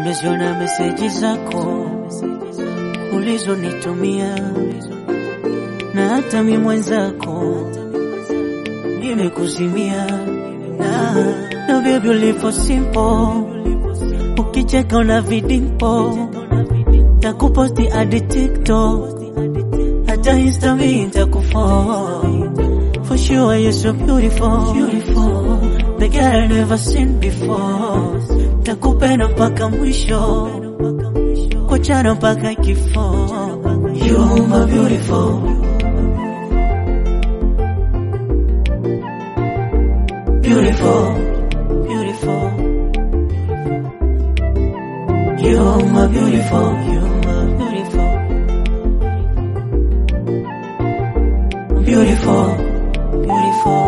Nimeziona meseji zako ulizonitumia, na hata mi mwenzako nimekuzimia, na na baby ulipo simple, ukicheka una vidimpo, takuposti hadi TikTok, hata Insta mi nitakufollow. For sure you're so beautiful, beautiful, the girl I never seen before. Takupenda mpaka mwisho, kuachana mpaka kifo. You're my beautiful, beautiful, beautiful. You're my beautiful, you're my beautiful, beautiful, beautiful.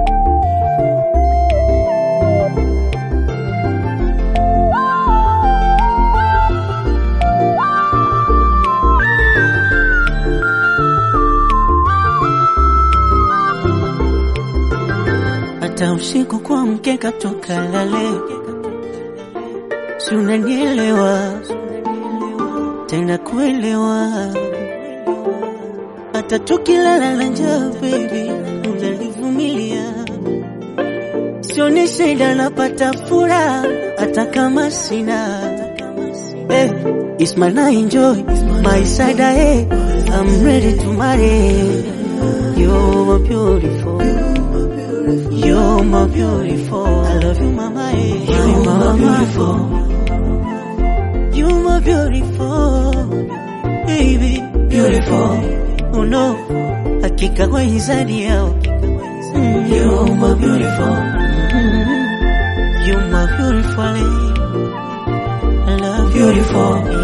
hata usiku kwa mkeka toka lale, si unanielewa tena kuelewa, hata tukilala na njaa baby unanivumilia, sioni shida, napata furaha hata kama sina Hey, it's my night, enjoy my side, hey, I'm ready to marry. You're beautiful. You're my beautiful. I love you, mama. eh. You're my beautiful. You're my beautiful. Baby, beautiful. Oh no, hakika kwa hisani yao. Mm, You're my beautiful. Mm, You're my beautiful. eh. I love you. Beautiful.